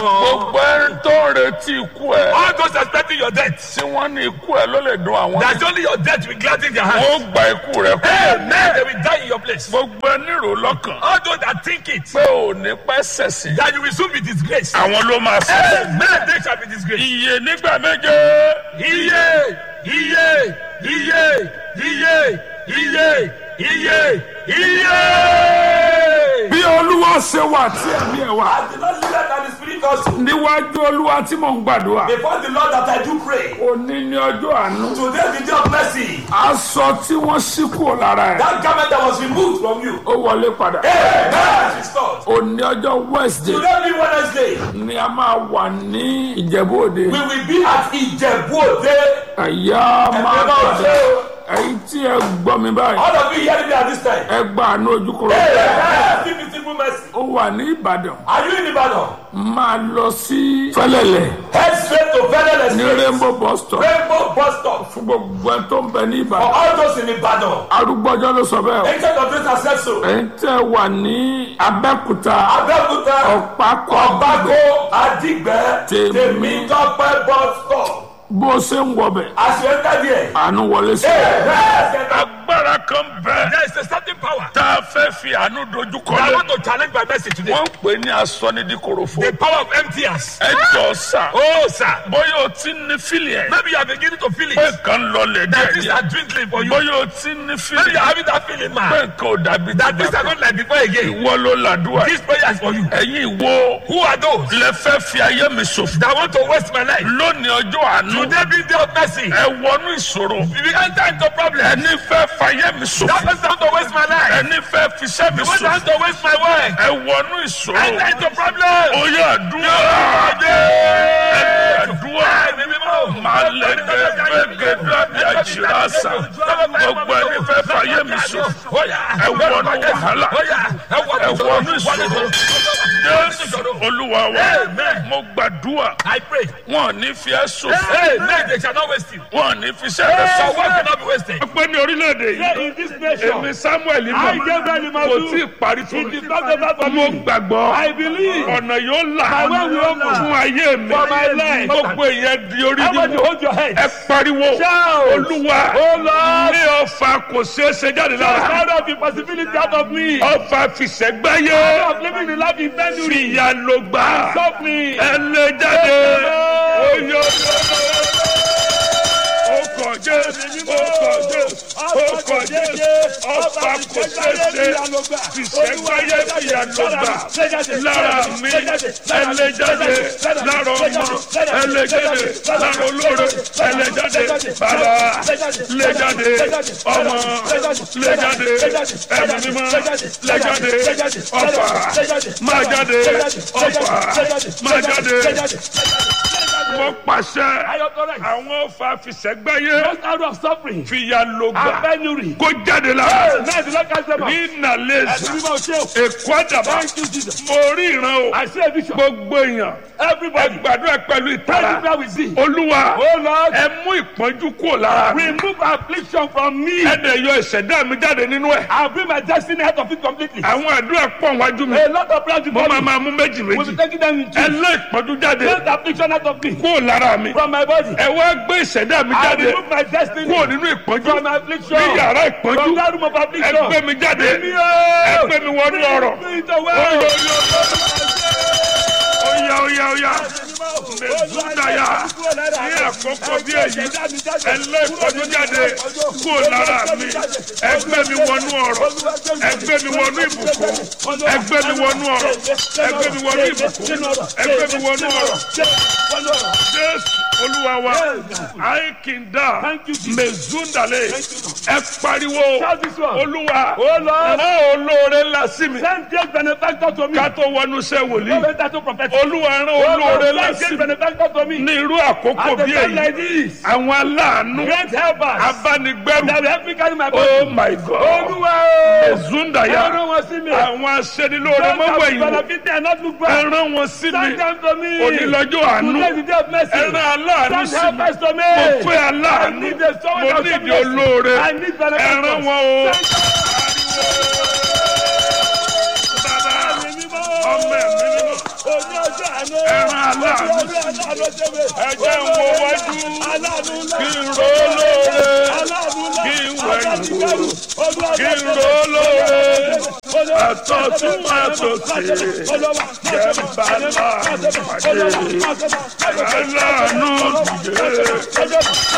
gbogbo ẹni tó ń retí ikú ẹ All those expecting your death. tí wọ́n ní ikú ẹ ló lè dùn àwọn That's only your death will gladden their heart. wọ́n ó gba ikú rẹ kú Amen. They will die in your place. gbogbo ẹni rò lọ́kàn All those that think it, pé ò ní pẹ́ sẹ̀sìn that you will soon be disgraced. àwọn ló máa sẹ̀sìn. Amen. They shall be disgraced. iye nígbà méje Iye, iye, iye, iye, iye, iye, iye. bí olúwa ṣe wà tí ẹ̀mí ẹ̀ wà The Lord leader and the Spirit also. níwájú olúwa tí mò ń gbàdúrà Before the Lord that I do pray. òní ní ọjọ́ àánú Today the day of mercy. aṣọ tí wọ́n ṣí kúrò lára ẹ̀ That garment that was removed from you. ó wọlé padà Amen. Restored. òní ọjọ́ wednesday Today be Wednesday. ni a máa wà ní ìjẹ̀bú òde We will be at Ijebu Ode. ẹ̀yà máa Ẹ̀mí náà ṣe padà o. ẹ̀yin tí ẹ gbọ́ mi báyìí All of you hearing me at this time. ẹ gba àánú ojúkúrò Amen. Give me simple mercy. ó wà ní ìbàdàn Are you in Ibadan? máa lọ sí fẹlẹlẹ Head straight to Federal ní Estate. rainbow bus stop Rainbow bus stop. fún gbogbo ẹ tó ń bẹ ní For ìbàdàn all those in Ibadan. arúgbọ́jọ́ ló sọ bẹ́ẹ̀ o Ancient of this has said so. ẹ̀yin tẹ́ wà ní abẹ́kúta Abẹ́òkúta. ọ̀pákọ̀ Ọ̀bákó Adigbe Tèmi. Tèmítọ́pẹ́ bus stop. bó o ṣe ń wọbẹ̀ Àṣeyẹ́ká díẹ̀. àánú wọlé sí. Amen. agbára kan bẹ There is a certain power tá a fẹ́ fi àánú dojú kọ that I lé want to challenge my message today. wọ́n ń pè ní asọ́nidíkorofo The power of emptiers. ẹ jọ sà Oh, sir. bóyá o ti ní fílì ẹ̀ Maybe you are beginning to feel pé it. nǹkan lọlẹ̀ That things díẹ̀ are dwindling for you. bóyá o ti ní Maybe fílì you are having that feeling, pé man. nǹkan ò dàbí That things are dàgbà not like before again. ìwọ ló làdúrà This prayer is for you. ẹ̀yin ìwo Who are those lẹ fẹ́ fi ayé mi ṣòfò that want to waste my life? lónìí ọjọ́ àánú Today be day of mercy. ẹ wọnú ìṣòro If you enter into problem, ẹni fẹ́ fayé mi that ṣòfò person want to waste my life. ẹni fẹ́ fiṣẹ́ mi You want ṣòfò to waste my work. ẹ wọnú ìṣòro Enter into problem. ó yẹ àdúrà ẹ àdúrà máa lẹ gẹgẹgẹ bí àjìrásà gbogbo ẹni fẹ́ fayé mi ṣòfò ẹ wọnú wàhálà ẹ wọnú ìṣòro jésù olúwa wa Amen. mo gbàdúrà I pray. wọn ò ní fi ẹ́ ṣòfò Hey, men, they shall not waste you. wọn ò ní fi iṣẹ́ rẹ Your ṣòfò. work cannot be wasted. pé ní orílẹ̀-èdè yìí In this nation, èmi samuel I mọ̀ gave them the kò tí ì parí fún It mi is not over for mo me. gbàgbọ́ I believe. ọ̀nà yóò là My way will open. fún ayé mi For my life. gbogbo ìyẹn di orí Everybody nínú hold your head. ẹ pariwo Shout. olúwa Oh Lord. ní ọfà kò ṣeé ṣe jáde lára Out of the possibility out of me. ọfà fìṣẹ́gbáyé Out of living the life in penury. fìyà ló gbà Stop me. ẹ lè jáde oyè ọkọ̀ jésù ọkọ̀ jésù ọkọ̀ jésù ọfà kò ṣeé ṣe fìṣẹ́gbáyé fìyà ló gbà lára mi ẹlẹ́jáde lára ọmọ ẹlẹ́jáde lára olóore ẹlẹ́jáde bàbá lẹ́jáde ọmọ lẹ́jáde ẹ̀mí mímọ́ lẹ́jáde ọ̀fà máa jáde ọ̀fà máa jáde wọ́n pàṣẹ àwọn ọ̀fà fìṣẹ́gbáyé Just out of suffering fìyà ló and gbà penury. kó jáde lára Now the Lord cast them out. ní nàlẹ́sì Ẹ̀sìn mímọ́ ṣe o. èkó àdàbà Thank you, Jesus. mo rí ìran o I see a vision. gbogbo èèyàn ẹ Everybody. gbàdúrà pẹ̀lú ìtara Everywhere we see. olúwa Oh Lord. ẹ mú ìpọ́njú kúrò lára mi Remove affliction from me. ẹ dẹ̀ yọ ìṣẹ̀dá mi jáde nínú ẹ̀ I'll bring my destiny out of it completely. àwọn àdúrà pọ̀ wájú mi A lot of prayers mo before máa me. máa mú méjì We'll méjì be taking them in ẹ two. lé ìpọ́njú jáde Take the affliction out of me. kúrò lára mi From my body. ẹ wá gbé ìṣẹ̀dá mi I jáde remove my destiny. kúrò nínú ìpọ́njú From my affliction. ní yàrá ìpọ́njú From that room of ẹ affliction. gbé mi jáde Bring me out. ẹ gbé mi wọnú ọ̀rọ̀ Bring it away. oya oya oya mẹsùdáyà ní àkókò bí èyí ẹlẹ́kọ̀ọ́dún jáde kó lára mi ẹgbẹ́ mi wọnú ọ̀rọ̀ ẹgbẹ́ mi wọnú ìbùkún ẹgbẹ́ mi wọnú ọ̀rọ̀ ẹgbẹ́ mi wọnú ìbùkún ẹgbẹ́ mi wọnú ọ̀rọ̀ jésù olúwa wa àìkìndà mẹsùdàlẹ̀ ẹ pariwo Shout this one. olúwa Oh Lord. rán olóore ńlá sí mi Send great benefactor to me. ká tó wọnú iṣẹ́ wòlíì No better to prophet. olúwa rán Oh olóore Lord, ńlá send sí great mi benefactor to me. ní irú àkókò At a bí time like èyí this. àwọn aláàánú Great helpers. abánigbẹ́rù That will help me carry my oh body. my god Olúwa o. ezundaya Ẹran wọn sí mi. àwọn aṣẹ́nilóore Don't have mọ́wẹ́yìn benefit and not look back. ẹran wọn sí mi Send them to me. onílọ́jọ́ àánú Today is the day of mercy. ẹran aláàánú Send sí mi helpers to me. mo fẹ́ I aláàánú need a someone mo that ní will ìdí mercy. olóore I need benefactors. ẹran wọn o Send bàbá ọmọ ẹ̀mí mímọ́ òní ọjọ́ àánú. ẹran aláàánú Olúwa rí aláàánú ṣe mí. ẹjẹ́ ń wo wájú Aláàánú ńlá. kí n ro lóore Aláàánú ńlá. kí n wẹ̀yìn wò Olúwa kí n ro lóore àtọ̀tún àtòsí jẹ́ bàbá mi pàdé aláàánú dìde.